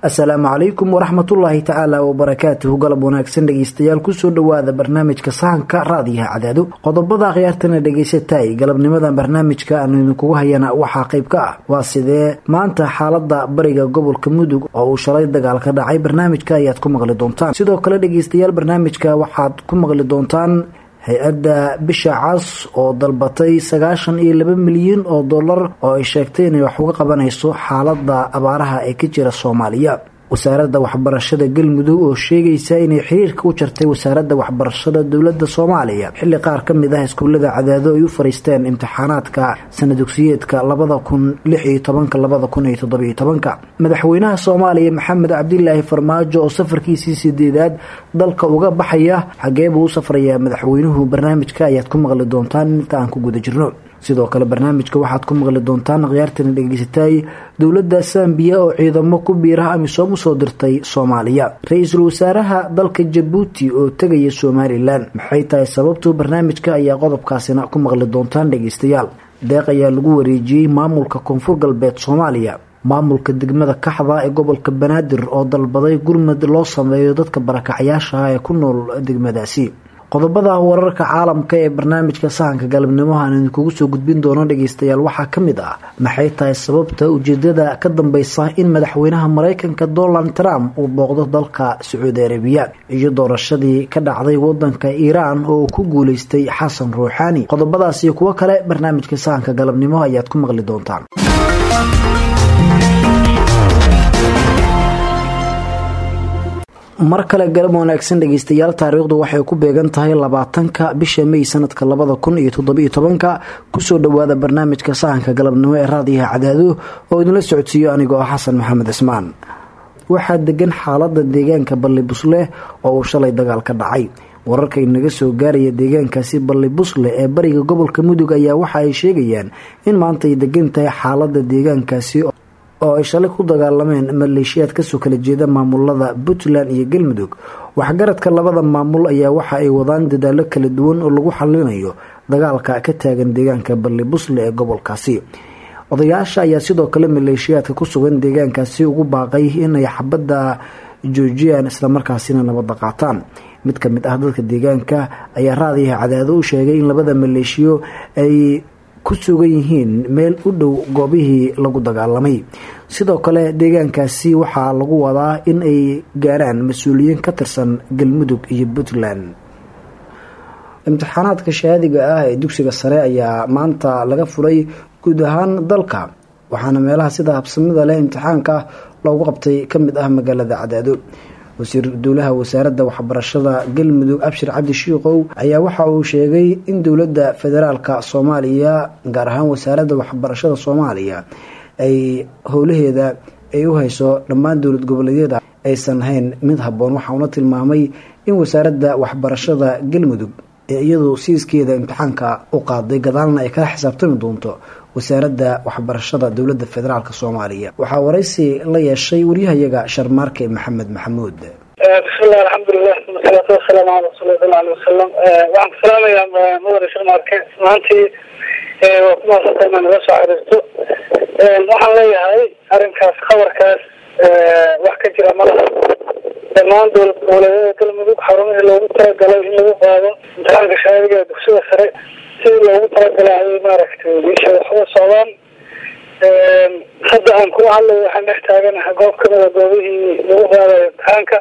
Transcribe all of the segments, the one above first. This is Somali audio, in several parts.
asalaamu calaykum waraxmatullaahi tacaala wabarakaatuhu galab wanaagsan dhegeystayaal kusoo dhowaada barnaamijka sahanka raadiyaha cadaado qodobada akhyaartana dhegeysatay galabnimadan barnaamijka aanu idinkugu hayana waxaa qayb ka ah waa sidee maanta xaalada bariga gobolka mudug oo uu shalay dagaal ka dhacay barnaamijka ayaad ku maqli doontaan sidoo kale dhegeystayaal barnaamijka waxaad ku maqli doontaan hay-adda bisha cas oo dalbatay sagaashan iyo laba milyan oo dollar oo ay sheegtay inay wax uga qabanayso xaalada abaaraha ee ka jira soomaaliya wasaaradda waxbarashada galmudug oo sheegaysa inay xiriirka u jartay wasaaradda waxbarashada dowladda soomaaliya xilli qaar ka mid ah iskuullada cadaado ay u fariisteen imtixaanaadka sanadugsiyeedka labada kun lix iyo tobanka labada kun iyo toddobiyo tobanka madaxweynaha soomaaliya maxamed cabdilaahi farmaajo oo safarkiisii sideedaad dalka uga baxaya xagee buu u safrayaa madaxweynuhu barnaamijka ayaad ku maqli doontaan inta aan ku guda jirno sidoo kale barnaamijka waxaad ku maqli doontaan akhyaartana dhegeysatay dowladda sambiya oo ciidamo ku biiraha amisom usoo dirtay soomaaliya ra-iisul wasaaraha dalka jabuuti oo tegaya somalilan maxay tahay sababtu barnaamijka ayaa qodobkaasina ku maqli doontaan dhegeystayaal deeq ayaa lagu wareejiyey maamulka koonfur galbeed soomaaliya maamulka degmada kaxda ee gobolka banaadir oo dalbaday gurmad loo sameeyo dadka barakacyaashaha ee ku nool degmadaasi qodobada wararka caalamka ee barnaamijka sahanka galabnimo aan idinkugu soo gudbin doono dhegeystayaal waxaa ka mid ah maxay tahay sababta ujeedada ka dambeysa in madaxweynaha mareykanka donald trump uu booqdo dalka sacuudi arabiya iyo doorashadii ka dhacday wadanka iiraan oo ku guuleystay xasan ruuxaani qodobadaas iyo kuwo kale barnaamijka sahanka galabnimo ayaad ku maqli doontaan mar kale galab wanaagsan dhegeystayaal taariikhdu waxay ku beegan tahay labaatanka bisha may sanadka labada kun iyo toddobiyo tobanka kusoo dhowaada barnaamijka sahanka galabnimo ee raadiyaha cadaado oo idinla socodsiiyo anigoo ah xasan maxamed cismaan waxaa degan xaalada deegaanka balli busleh oo uu shalay dagaal ka dhacay wararka inaga soo gaaraya deegaankaasi balli busle ee bariga gobolka mudug ayaa waxa ay sheegayaan in maanta ay degan tahay xaalada deegaankaasi oo ay shalay ku dagaalameen maleeshiyaad kasoo kala jeeda maamulada puntland iyo galmudug waxgaradka labada maamul ayaa waxa ay wadaan dadaalo kala duwan oo lagu xalinayo dagaalka ka taagan deegaanka balli busle ee gobolkaasi odayaasha ayaa sidoo kale maleeshiyaadka ku sugan deegaankaasi ugu baaqay inay xabadda joojiyaan islamarkaasina nabadda qaataan mid ka mid ah dadka deegaanka ayaa raadiyaha cadaado u sheegay in labada maleeshiyo ay ku sugan yihiin meel u dhow goobihii lagu dagaalamay sidoo kale deegaankaasi waxaa lagu wadaa in ay gaaraan mas-uuliyiin ka tirsan galmudug iyo puntland imtixaanaadka shahaadiga ah ee dugsiga sare ayaa maanta laga furay guud ahaan dalka waxaana meelaha sida habsamida leh imtixaanka loogu qabtay ka mid ah magaalada cadaado wasiir dowlaha wasaaradda waxbarashada galmudug abshir cabdi shiikow ayaa waxa uu sheegay in dowladda federaalka soomaaliya gaar ahaan wasaaradda waxbarashada soomaaliya ay howlaheeda ay u hayso dhammaan dowlad goboleedyada aysan hayn mid habboon waxauna tilmaamay in wasaaradda waxbarashada galmudug ee iyadu siiskeeda imtixaanka u qaaday gadaalna ay kala xisaabtami doonto wasaaradda waxbarashada dowladda federaalk soomaaliya waxaa waraysi la yeeshay waryahayaga sharmaarke maxamed maxamuud bismillahi alxamdulilah wasalaatu wasalaamu cala rasuuli sal alay wasalam waxaan ku salaamayaa mudane sharmaarke maantii waa ku maasanta inaa naga soo xiriirto waxaan leeyahay arrinkaas khabarkaas wax ka jira malaha dhammaan dowlad goboleedyada galmudug xarumihii loogu talagalay in lagu qaado imtixaanka shahaadiga ee dugsiga sare sidii loogu talagalay ayay maaragtay meesha waxuga socdaan hadda aan kuga hadlayo waxaan dhex taaganaha goob kamida goobihii lagu qaadayo imtixaanka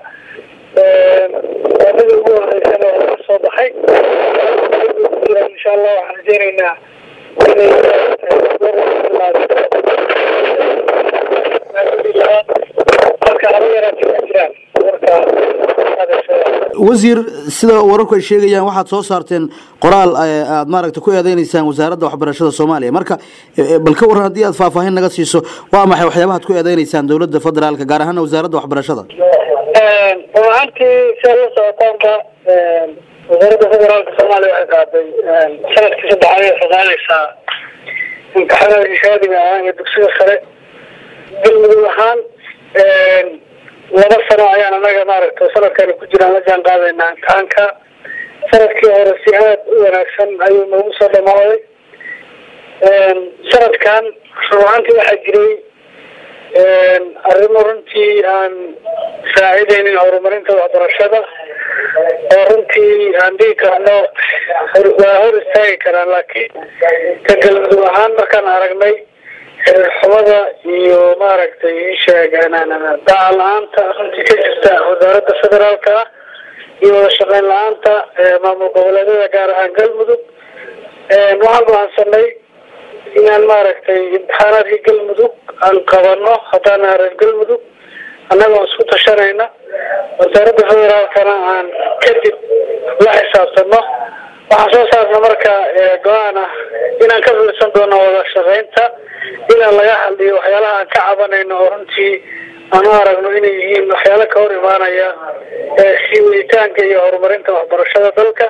waadadii ugu horeysana waa laga soo baxay jiraan insha allah waxaan rajeyneynaa inay marka haba yaraatay ma jiraan marka wasiir sida wararku ay sheegayaan waxaad soo saarteen qoraal aad maaragta ku eedeyneysaan wasaaradda waxbarashada soomaaliya marka bal ka waran haddii aad faahfaahin naga siiso waa maxay waxyaabahaad ku eedeyneysaan dowladda federaalka gaar ahaana wasaaradda waxbarashada run ahaantii si aad la socotaanba wasaaradda federaalka soomaaliya waxay qaaday sanadkii saddexaad ay shaqaanaysaa imtixaanaadka shahaadiga ah ee dugsiga sare galmudug ahaan laba sano ayaan anaga maaragta sanadkani ku jiraan la jaan qaadaynaa imtixaanka sanadkii hore si aad u wanaagsan ayuu noogu soo dhamaaday sanadkan runaantii waxaa jiray arrimo runtii aan saacidaynin horumarinta waxbarashada oo runtii aan dhigi karno waa hor istaagi karaan laakiin ka galmudug ahaan markaan aragnay xumada iyo maaragtay isheeg daca la-aanta runtii ka jirta wasaaradda federaalka ah iyo wada shaqeyn la-aanta maamul goboleedyada gaar ahaan galmudug waxaan go-aansanay inaan maaragtay imtixaanaadka galmudug aan qabano haddaan reer galmudug annagoo isku tashanayna wasaaradda federaalkana aan kadib la xisaabtano waxaan soo saarna marka go-aan ah inaan ka filisan doono wada shaqeynta inaan laga hadliyo waxyaalaha aan ka cabanayno oo runtii aan u aragno inay yihiin waxyaalo ka hor imaanaya sii waditaanka iyo horumarinta waxbarashada dalka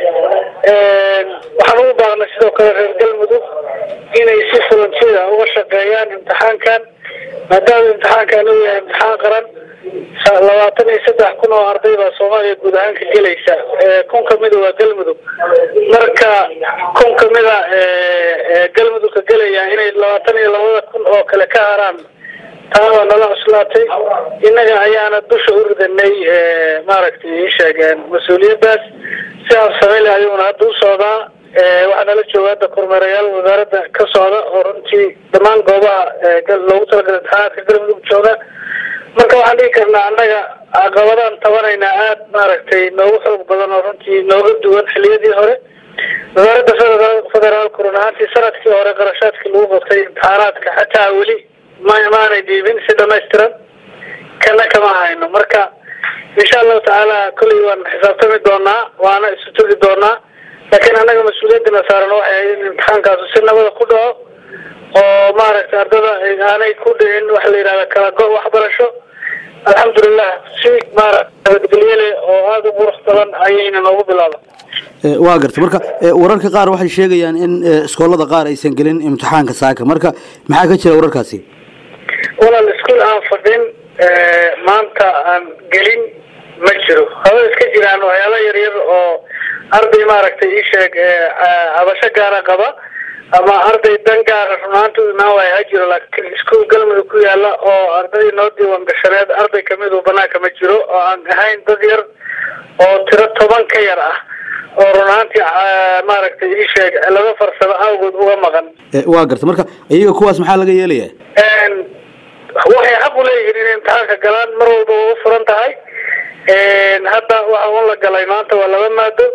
waxaan ugu baaqnay sidoo kale reer galmudug inay si fulantida uga shaqeeyaan imtixaankan maadaama imtixaankan uu yahay imtixaan qaran labaatan iyo saddex kun oo arday baa soomaaliya guud ahaan ka gelaysa kun kamida waa galmudug marka kun kamida galmudug ka gelaya inay labaatan iyo labada kun oo kale ka haraan taa waa nala cuslaatay innaga ayaana dusha u ridanay maaragtay isheegeen mas-uuliyadaas sidaas sameyl ayuuna hadda u socdaa waxaa nala jooga hadda kormeerayaal wasaaradda ka socda oo runtii dhammaan goobaha loogu talagalay imtixaanaadka galmudug jooga marka waxaan dhigi karnaa annaga caqabadaan tabanaynaa aada maaragtay noogu xoog badan oo runtii nooga duwan xiliyadii hore wasaaradda federal federaalku run ahaantii sanadkii hore qarashaadkii lagu qabtay imtixaanaadka xataa weli ma maanay dhiibin si dhamaystiran kana kama hayno marka insha allahu tacaala kolley waan xisaabtami doonaa waana isu tugi doonaa laakiin annaga mas-uuliyadana saaran waxay ahayd in imtixaankaasu si nabada ku dhaco oo maaragtay ardada aanay ku dhicin waxa la yidhahda kala go- waxbarasho alxamdulilah si maarata nabadgelyale oo aada u qurux badan ayayna noogu bilaaba waa garta marka wararka qaar waxay sheegayaan in iskoolada qaar aysan gelin imtixaanka saaka marka maxaa ka jira wararkaasi walaal iskuol aan fadhin maanta aan gelin ma jiro haba iska jiraan waxyaala yaryar oo arday maaragtay isheeg cabasho gaara qaba ama arday dan gaara runaanta u imaan waaya ha jiro laakiin iskuol galmudug ku yaala oo ardadii noo diiwan gashaneed arday kamidu banaanka ma jiro oo aan ahayn dad yar oo tiro toban ka yar ah oo runaantii maaragtay isheeg laba farsamo awgood uga maqan waa garta marka iyaga kuwaas maxaa laga yeelaya waxay xaq u leeyihiin inay imtixaanka galaan mar walba waa u furan tahay hadda waxa un la galay maanta waa laba maado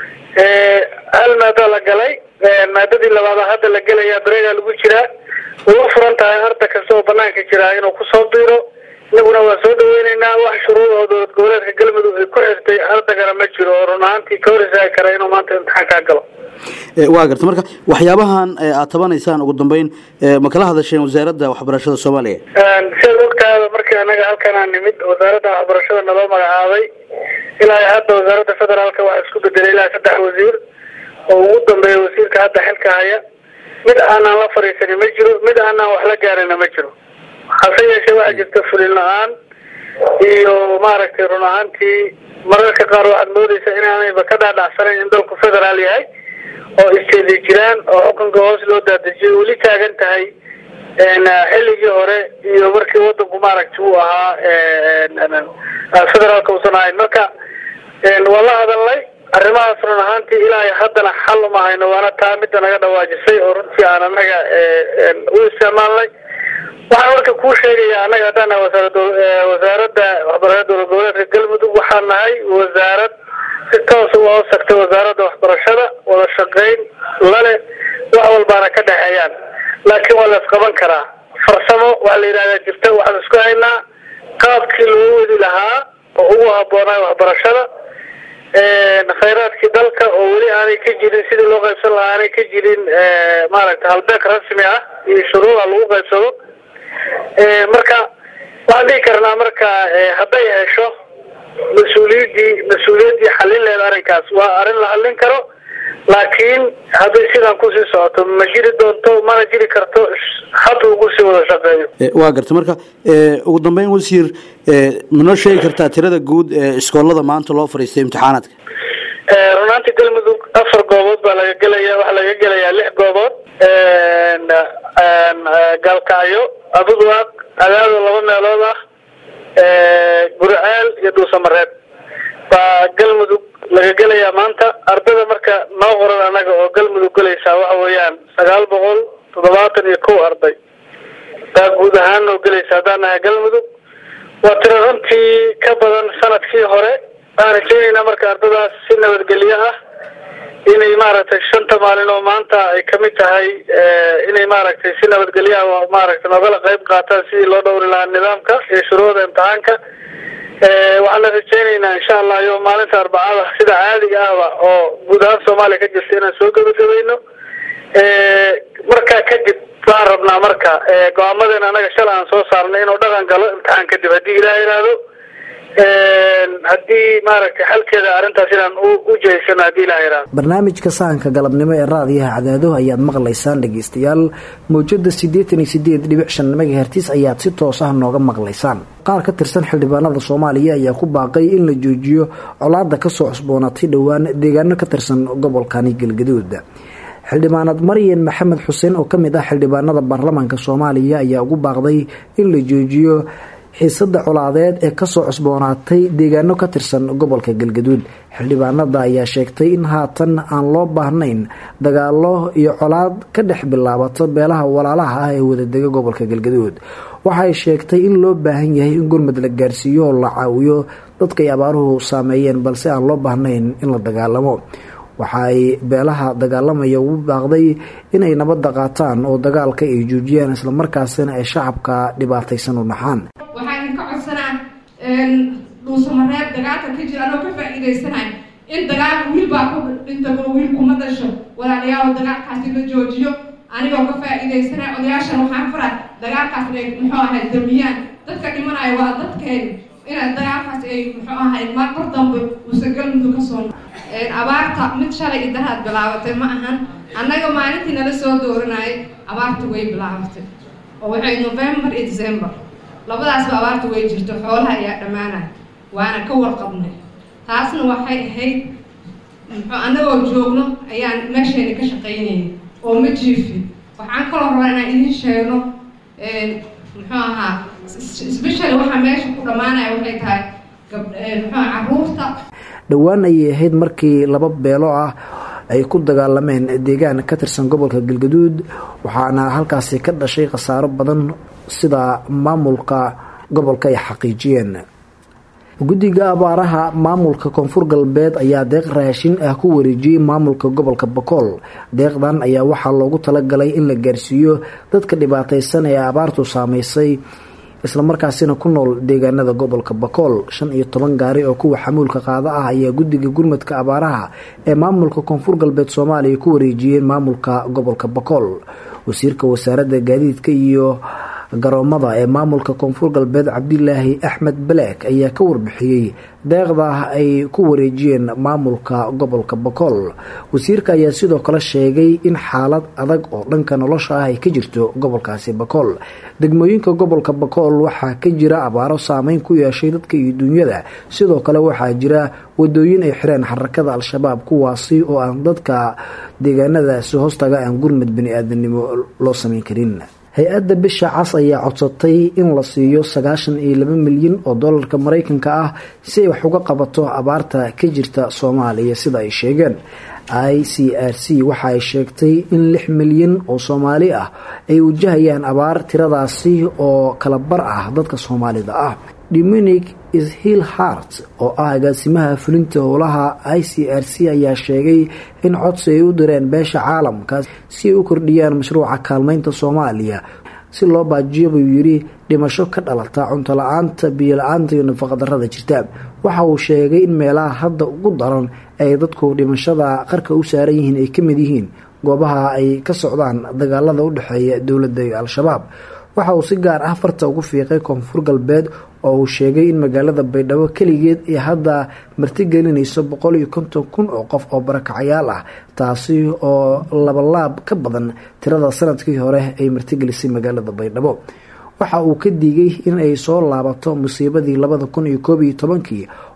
hal maado la galay maadadii labaada hadda la gelaya bareegaa lagu jiraa way u furan tahay arda kasta oo banaanka jiraa inuu kusoo biiro inaguna waa soo dhaweyneynaa wax shuruud oo dowlad goboleedka galmudug ay ku xirtay ardagana ma jiro oo run ahaantii ka hor istaagi kara inuu maanta imtixaankaa galo waa garta marka waxyaabahan aad tabanaysaan ugu dambeyn ma kala hadasheen wasaaradda waxbarashada soomaaliya sidaad ogtaada markii anaga halkanaa nimid wasaaradda waxbarashada naloo magacaabay ilaa hadda wasaaradda federaalka waxaa isku bedelay ilaa saddex wasiir oo ugu dambeeya wasiirka hadda xilka haya mid aanaan la fadhiisanin ma jiro mid aanaan wax la gaarina ma jiro hase yeeshee waxaa jirta fulin la-aan iyo maaragtay run ahaantii mararka qaar waxaad moodeysaa inaanayba ka dhaadhacsanayn in dalku federaal yahay oo isteedi jiraan oo xukunka hoos loo daadejiyay weli taagan tahay xilligii hore iyo markii wadanku maaragtay uu ahaa federaalka uusan ahayn marka waan la hadalnay arrimahaas run ahaantii ilaa haddana xal uma hayno waana taa midda naga dhawaajisay oo runtii aan anaga u isticmaalnay waxaan marka kuu sheegaya annaga haddaan nahay wasaarad wasaaradda waxbarashada dowlad goboleedka galmudug waxaan nahay wasaarad si toos uga hoos tagtay wasaaradda waxbarashada wada shaqeyn lale wax walbaana ka dhexeeyaan laakiin waa la isqaban karaa farsamo waxaa la yidhahdaa jirta waxaan isku haynaa qaabkii loo wadi lahaa oo ugu habboonay waxbarashada khayraadkii dalka oo weli aanay ka jirin sidii loo qaybsan lahaa aanay ka jirin maaragtay halbeeg rasmi ah iyo shuruuda lagu qaybsado marka waxaan dhihi karnaa marka hadday hesho mas-uuliyadii mas-uuliyaddii xallin leed arrinkaas waa arrin la hallin karo laakiin hadday sidaan kusii socoto ma jiri doonto mana jiri karto hadda ugu sii wada shaqeeyo waa garta marka ugu dambeyn wasiir manoo sheegi kartaa tirada guud ee iskoolada maanta loo fadhiistay imtixaanaadka runaantii galmudug afar goobood baa laga gelaya waxaa laga gelayaa lix goobood gaalkacyo abudwaaq cadaado laba meelood ah guriceel iyo dhuusamareeb baa galmudug laga gelayaa maanta ardada marka noo qoran anaga oo galmudug gelaysaa waxa weeyaan sagaal boqol toddobaatan iyo kow arday baa guud ahaan noo gelaysa haddaan nahay galmudug waa tiro runtii ka badan sanadkii hore waxaan rajeynaynaa marka ardadaas si nabadgelyo ah inay maaragtay shanta maalin oo maanta ay kamid tahay inay maaragtay si nabadgelyo ah maaragtay noogala qayb qaataan sidii loo dhowri lahaa nidaamka iyo shuruucda imtixaanka waxaan la rajeynaynaa insha allah iyo maalinta arbacada sida caadiga ahba oo guud ahaan soomaaliya ka jirta inaan soo gebagabayno markaa kadib waxaan rabnaa marka go-aamadeena anaga shalay aan soo saarnay inuu dhaqan galo imtixaan kadib haddii ilaah yidhaahdo haddii maaragtay xalkeeda arrintaas inaan u jeysano haddii ilaah yidhaahdo barnaamijka sahanka galabnimo ee raadiyaha cadaado ayaad maqlaysaan dhegeystayaal mawjada siddeetan iyo sideed dhibic shan megahertis ayaad si toos ah nooga maqlaysaan qaar ka tirsan xildhibaanada soomaaliya ayaa ku baaqay in la joojiyo colaada kasoo cusboonaatay dhowaan deegaano ka tirsan gobolkani galgaduud xildhibaanad maryan maxamed xuseen oo kamid ah xildhibaanada baarlamaanka soomaaliya ayaa ugu baaqday in la joojiyo xiisada colaadeed ee kasoo cusboonaatay deegaano ka tirsan gobolka galgaduud xildhibaanada ayaa sheegtay in haatan aan loo baahnayn dagaalo iyo colaad ka dhex bilaabato beelaha walaalaha ah ee wadadega gobolka galgaduud waxay sheegtay in loo baahan yahay in gurmad la gaarsiiyo oo la caawiyo dadkay abaaruhu saameeyeen balse aan loo baahnayn in la dagaalamo waxa ay beelaha dagaalamaya ugu baaqday inay nabadda qaataan oo dagaalka ay joojiyaan islamarkaasina ay shacabka dhibaataysan u dhaxaan waxaa idinka codsanaa dhuusamareeb dagaalka ka jira anoo ka faa-iideysanay in dagaalka wiil baa ku dhintabo wiil kuma dhasho walaalayaal dagaalkaasi la joojiyo anigoo ka faa-iideysanay odayaashan waxaan faraa dagaalkaas inay muxuu ahay damiyaan dadka dhimanaya waa dadkeen inay dagaalkaas ay muxuu ahay mar mar dambe uusan galmudug kasoo abaarta mid shalay idaraad bilaabatay ma ahan annaga maalintii nala soo dooranayay abaarta way bilaabatay oo waxay november iyo december labadaasba abaarta way jirto xoolaha ayaa dhammaanaya waana ka warqabnay taasna waxay ahayd muxuu annagoo joogno ayaan meeshayna ka shaqaynayay oo ma jiifin waxaan kaloo rabaa inaan idin sheegno muxuu ahaa specially waxaa meesha ku dhammaanaya waxay tahay muxuu caruurta dhowaan ayay ahayd markii laba beelo ah ay ku dagaalameen deegaan ka tirsan gobolka galgaduud waxaana halkaasi ka dhashay khasaaro badan sida maamulka gobolka ay xaqiijiyeen guddiga abaaraha maamulka koonfur galbeed ayaa deeq raashin ah ku wareejiyey maamulka gobolka bakool deeqdan ayaa waxaa loogu talagalay in la gaarsiiyo dadka dhibaataysan ee abaartu saameysay islamarkaasina ku nool deegaanada gobolka bakool shan iyo toban gaari oo kuwa xamuulka qaada ah ayaa guddiga gurmadka abaaraha ee maamulka koonfur galbeed soomaaliya ku wareejiyeen maamulka gobolka bakool wasiirka wasaaradda gaadiidka iyo garoomada ee maamulka koonfur galbeed cabdilaahi axmed balaak ayaa ka warbixiyey deeqda ay ku wareejiyeen maamulka gobolka bakool wasiirka ayaa sidoo kale sheegay in xaalad adag oo dhanka nolosha ah ay ka jirto gobolkaasi bakool degmooyinka gobolka bakool waxaa ka jira abaaro saameyn ku yeeshay dadka iyo duunyada sidoo kale waxaa jira wadooyin ay xireen xarakada al-shabaab kuwaasi oo aan dadka deegaanadaasi hoostaga aan gurmad bani-aadanimo loo sameyn karin hay-adda bisha cas ayaa codsatay in la siiyo sagaashan iyo laba milyan oo dollarka mareykanka ah si ay wax uga qabato abaarta ka jirta soomaaliya sida ay sheegeen i c r c waxa ay sheegtay in lix milyan oo soomaali ah ay wajahayaan abaar tiradaasi oo kala bar ah dadka soomaalida ah dominic ishil hart oo ah agaasimaha fulinta howlaha i c r c ayaa sheegay in codsi ay u direen beesha caalamka si ay u kordhiyaan mashruuca kaalmeynta soomaaliya si loo baajiyo buu yidhi dhimasho ka dhalata cunto la-aanta biyo la-aanta iyo nafaqadarada jirta waxa uu sheegay in meelaha hadda ugu daran ay dadku dhimashada qarka u saaran yihiin ay ka mid yihiin goobaha ay ka socdaan dagaalada u dhexeeya dowladda iyo al-shabaab waxa uu si gaar ah farta ugu fiiqay koonfur galbeed oo uu sheegay in magaalada baydhabo keligeed ay hadda martigelinayso boqol iyo konton kun oo qof oo barakacayaal ah taasi oo labalaab ka badan tirada sanadkii hore ay martigelisay magaalada baydhabo waxa uu ka diigay in ay soo laabato musiibadii labada kun iyo koob iyo tobankii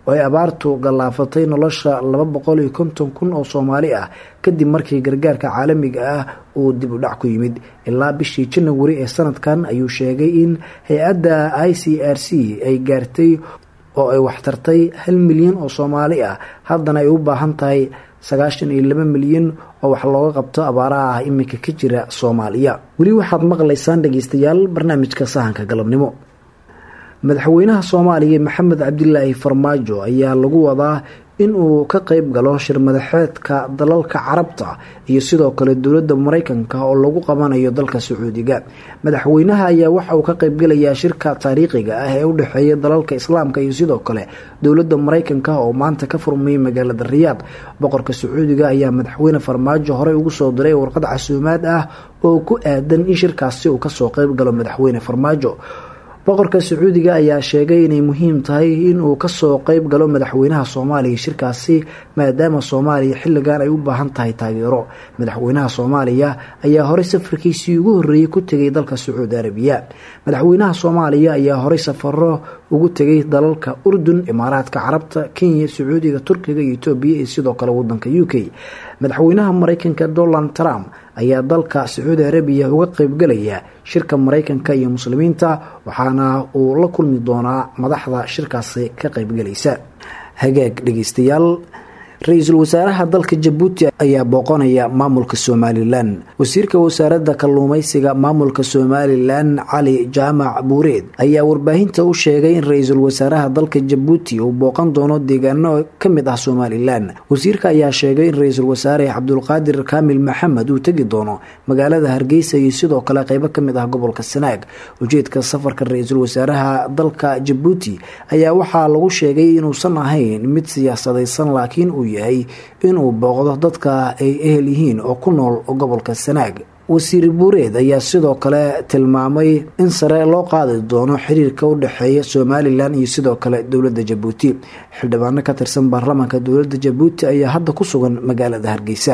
oo ay abaartu gallaafatay nolosha laba boqol iyo konton kun oo soomaali ah kadib markii gargaarka caalamiga ah uu dib u dhac ku yimid ilaa bishii janawari ee sanadkan ayuu sheegay in hay-adda i c r c ay gaartay oo ay waxtartay hal milyan oo soomaali ah haddana ay u baahan tahay sagaashan iyo laba milyan oo wax looga qabto abaaraha ah iminka ka jira soomaaliya weli waxaad maqlaysaan dhegeystayaal barnaamijka sahanka galabnimo madaxweynaha soomaaliya maxamed cabdilaahi farmaajo ayaa lagu wadaa in uu ka qeyb galo shirmadaxeedka dalalka carabta iyo sidoo kale dowladda mareykanka oo lagu qabanayo dalka sacuudiga madaxweynaha ayaa waxa uu ka qeybgalayaa shirka taariikhiga ah ee u dhexeeya dalalka islaamka iyo sidoo kale dowladda mareykanka oo maanta ka furmayay magaalada riyaad boqorka sacuudiga ayaa madaxweyne farmaajo horey ugu soo diray warqad casuumaad ah oo ku aadan in shirkaasi uu kasoo qeyb galo madaxweyne farmaajo boqorka sacuudiga ayaa sheegay inay muhiim tahay inuu kasoo qeyb galo madaxweynaha soomaaliya shirkaasi maadaama soomaaliya xilligan ay u baahan tahay taageero madaxweynaha soomaaliya ayaa horey safarkiisii ugu horeeyey ku tegay dalka sacuudi arabiya madaxweynaha soomaaliya ayaa horey safaro ugu tegay dalalka urdun imaaraadka carabta kenya sacuudiga turkiga iyo etoobiya iyo sidoo kale wadanka u k madaxweynaha mareykanka donald trump ayaa dalka sacuudi arabiya uga qeybgalaya shirka mareykanka iyo muslimiinta waxaana uu la kulmi doonaa madaxda shirkaasi ka qeybgalaysa hagaag dhegeystayaal ra-iisul wasaaraha dalka jabuuti ayaa booqanaya maamulka somalilan wasiirka wasaaradda kalluumeysiga maamulka somalilan cali jaamac buureed ayaa warbaahinta u sheegay in ra-iisul wasaaraha dalka jabuuti uu booqan doono deegaano ka mid ah somalilan wasiirka ayaa sheegay in ra-iisul wasaare cabdulqaadir kaamil maxamed uu tegi doono magaalada hargeysa iyo sidoo kale qeybo kamid ah gobolka sanaag ujeedka safarka ra-iisul wasaaraha dalka jabuuti ayaa waxaa lagu sheegay inuusan ahayn mid siyaasadaysan laakiin uu yahay inuu booqdo dadka ay ehel yihiin oo ku nool gobolka sanaag wasiir buureed ayaa sidoo kale tilmaamay in sare loo qaadi doono xiriirka u dhexeeya somalilan iyo sidoo kale dowladda jabuuti xildhibaano ka tirsan baarlamaanka dowladda jabuuti ayaa hadda ku sugan magaalada hargeysa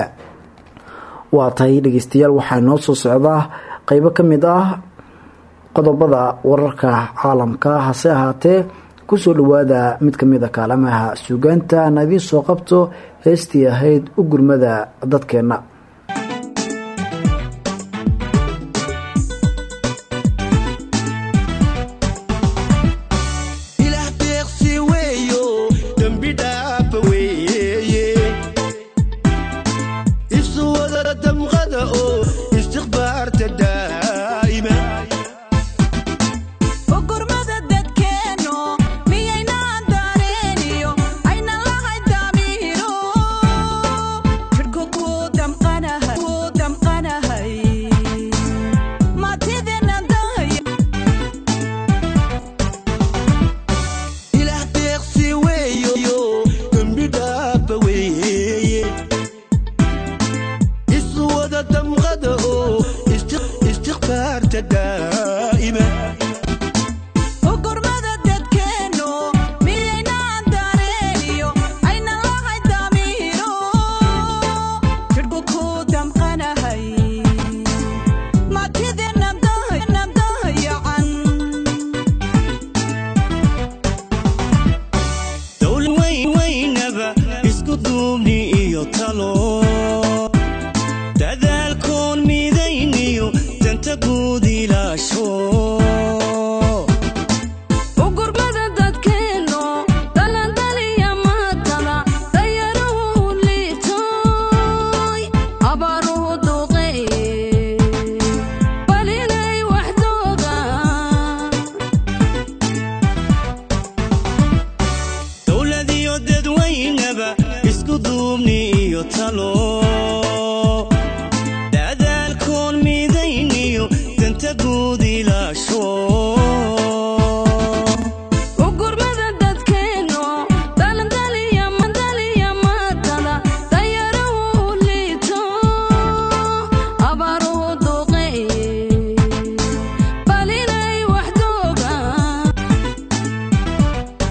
waa tahay dhegeystayaal waxaa noo soo socdaa qeybo ka mid ah qodobada wararka caalamka hase ahaatee kusoo dhawaada mid kamid a kaalamaha suugaanta aan idiin soo qabto heestii ahayd u gurmada dadkeenna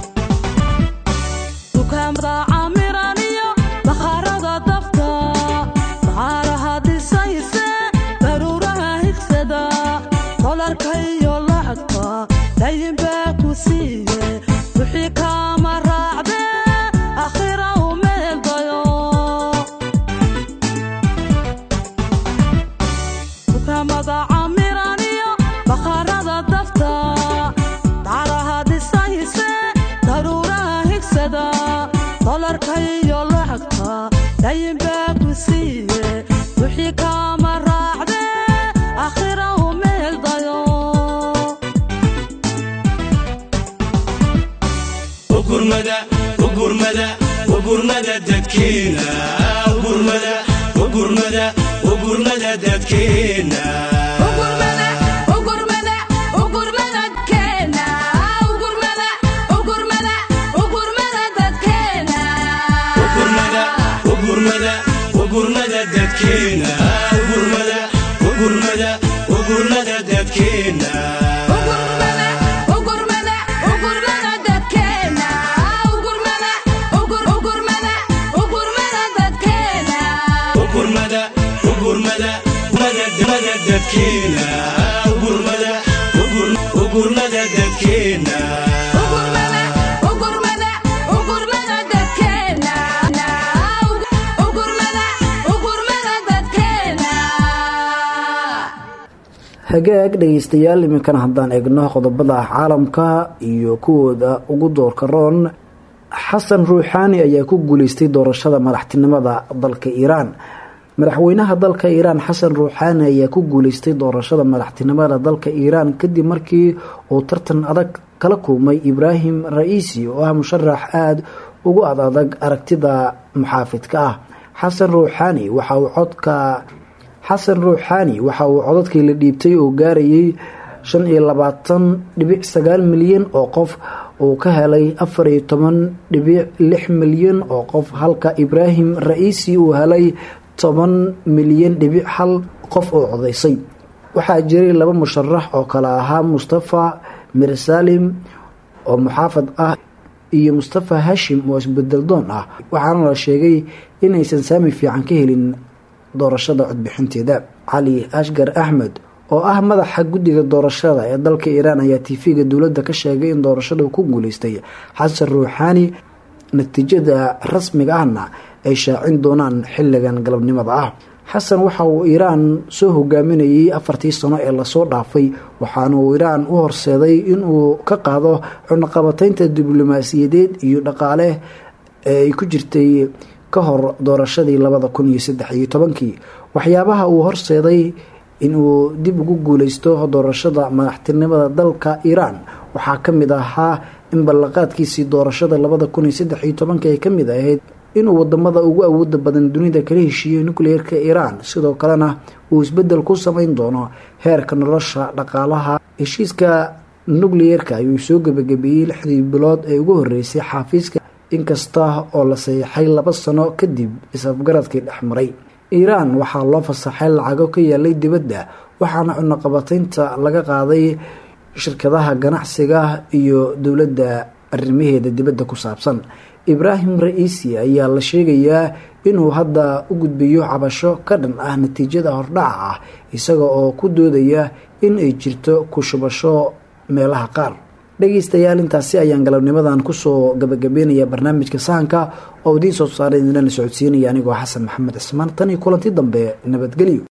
camiraniyo bakhaarada dafta dayin baa ku siiye wixii kaama raacde akhira u meel dayo ugurmada ugurmada ugurmada dadkeena ugurmada ugurmada ugurmada dadkeena ugurmada ugurmada ugurmada keena ugurmada ugurmada ugurmada dadkeena ugurmada ugurmada ugurmada dadkeena ugurmada ugurmada ugurmada dadkeena ugurmada ugurmada ugurmada dadkeena ugurmada ugur ugurmada ugurmada dadkeena ugurmada ugurmada mada mada dadkeena ugurmada ugur ugurmada dadkeena ugurmada ugurmada ugurmada dadkeena ugurmada ugurmada dadkeena hagaag dhegeystayaal iminkana haddaan eegno qodobada caalamka iyo kuwooda ugu doorka roon xasan ruuxaani ayaa ku guuleystay doorashada madaxtinimada dalka iiraan madaxweynaha dalka iiraan xasan ruuxaani ayaa ku guuleystay doorashada madaxtinimada dalka iiraan kadib markii uu tartan adag kala kulmay ibraahim ra-iisi oo ah musharax aada ugu ad adag aragtida muxaafidka ah xasan ruuxaani waxa uu codka xasan ruuxaani waxa uu codadkii la dhiibtay oo gaarayay shan iyo labaatan dhibic sagaal milyan oo qof uu ka helay afar iyo toban dhibic lix milyan oo qof halka ibraahim ra-iisi uu helay toban milyan dhibic hal qof oo codaysay waxaa jiray laba musharax oo kale ahaa mustafa mirsalim oo muxaafad ah iyo mustafa hashim oo isbedeldoon ah waxaana la sheegay inaysan saami fiican ka helin doorashada codbixinteeda cali ashgar axmed oo ah madaxa guddiga doorashada ee dalka iiraan ayaa tv-ga dowladda ka sheegay in doorashada ku guuleystay xasan ruuxaani natiijada rasmiga ahna ay shaacin doonaan xilligan galabnimada ah xasan waxa uu iiraan soo hogaaminayay afartii sano ee lasoo dhaafay waxaana uu iiraan u horseeday inuu ka qaado cunaqabataynta diblomaasiyadeed iyo dhaqaale ee ay ku jirtay ka hor doorashadii labada kun iyo saddex iyo tobankii waxyaabaha uu horseeday inuu dib ugu guuleysto doorashada madaxtinimada dalka iiraan waxaa ka mid ahaa in ballanqaadkiisii doorashada labada kun iyo saddex iyo tobanka ay ka mid ahayd inuu wadamada ugu awooda badan dunida kala heshiiyey nucleerka iiraan sidoo kalena uu isbedel ku sameyn doono heerka nolosha dhaqaalaha heshiiska nucleerka ayuu soo gebagabeeyey lixdii bilood ee ugu horeysay xaafiiska inkasta oo la saxiixay laba sano kadib is-afgaradkii dhexmaray iiraan waxaa loo fasaxay lacago ka yaalay dibadda waxaana cunaqabataynta laga qaaday shirkadaha ganacsiga iyo dowladda arrimaheeda dibadda ku saabsan ibraahim ra-iisi ayaa la sheegayaa inuu hadda u gudbiyo cabasho ka dhan ah natiijada hordhaca ah isaga oo ku doodaya in ay jirto ku shubasho meelaha qaar dhegeystayaal intaasi ayaan galabnimadan kusoo gabagabeynaya barnaamijka sahanka oo idiin soo saaray idinlana socodsiinaya anigoo xasan maxamed cismaan tan iyo kulanti dambe nabadgelyo